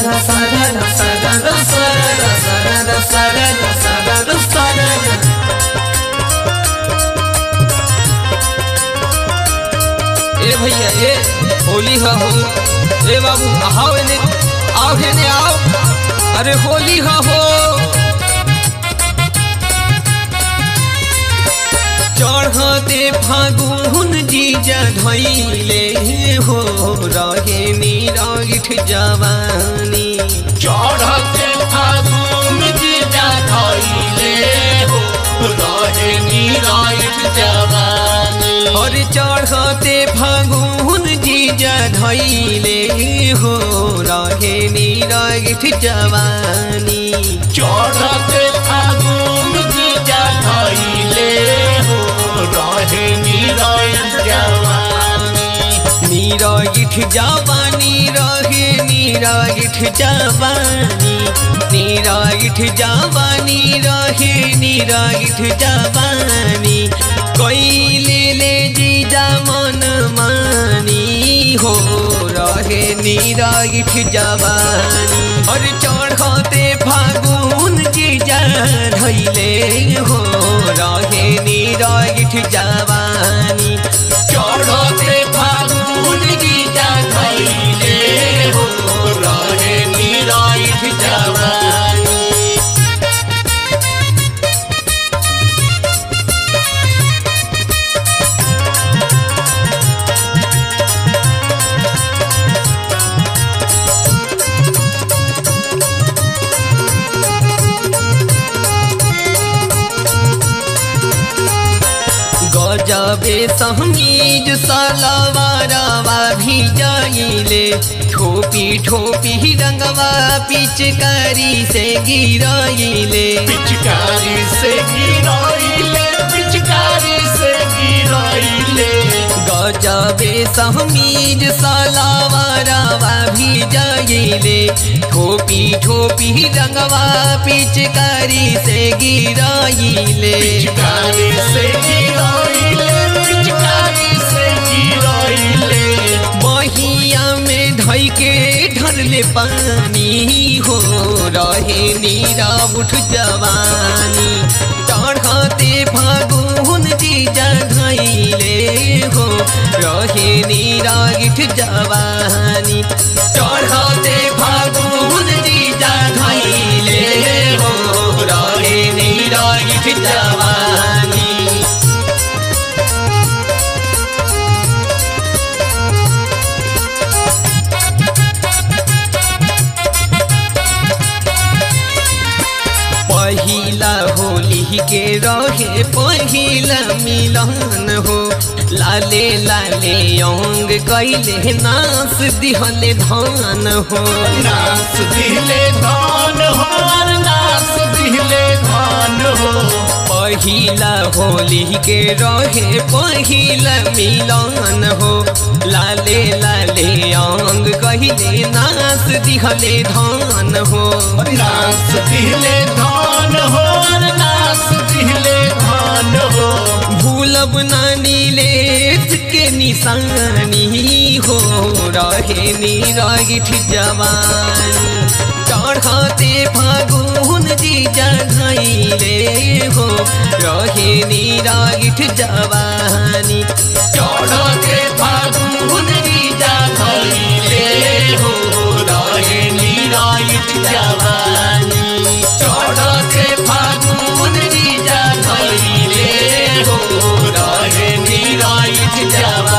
sarara sarara sarara sarara sarara sarara sarara sarara ए भैया ए होली हा हो ए बाबू आओ ने आओ ने आओ अरे होली हा हो चढ़ते फागुन जीजा धैले हो रहे निरागिठ जवानी चढ़ते फागुन जीजा धैले हो रहे निरायत जवानी और चढ़ते फागुन जीजा धैले हो रहे निरागिठ जवानी चढ़ते फागुन जीजा धैले हो रहे निरायत जवानी निरागिठ जवानी रहे निरागिठ जवानी निरागिठ जवानी रहे निरागिठ जवानी कैले ले जीजा मन मानी हो रहे निरागिठ जवानी और चढ़ते फागुन जीजा धैले हो रहे निरागिठ जवानी चढ़ते फागुन जीजा धैले हो रहे निरायत जवानी गजबे समीज सलवारवा भी जाइले ठोपी ठोपी रंगवा पिचकारी से गिराइले पिचकारी से गिराइले पिचकारी से गिराइले गजबे समीज सलवारवा भी जाइले ठोपी ठोपी रंगवा पिचकारी से गिराइले पिचकारी से गिराइले पिचकारी से गिराइले बहिया में धई के ढरले पानी हो रहे नीरा उठ जवानी चढ़ते फागुन जीजा धैले हो रहे नीरा गिठ जवानी चढ़ते फागुन जीजा धैले हो रहे नीरा गिठ जवानी पहिला होली के रहे पहिला मिलन हो लाले लाले अंग कैले नास दिहले धान हो नास दिले धान हो नास दिले धान हो पहिला होली के रहे पहिला मिलन हो लाले लाले अंग कहले नास दिहले धान हो नास दिले धान हो नास दिले धान हो भूलब नानी लेट के निशानी हो रहे निरागिठ जवानी चढ़ते फागुन जीजा धैले हो रहे निरागिठ जवानी चढ़ते फागुन जीजा धैले हो रहे निरायत जवानी चढ़ते फागुन जीजा धैले हो रहे निरायत जवानी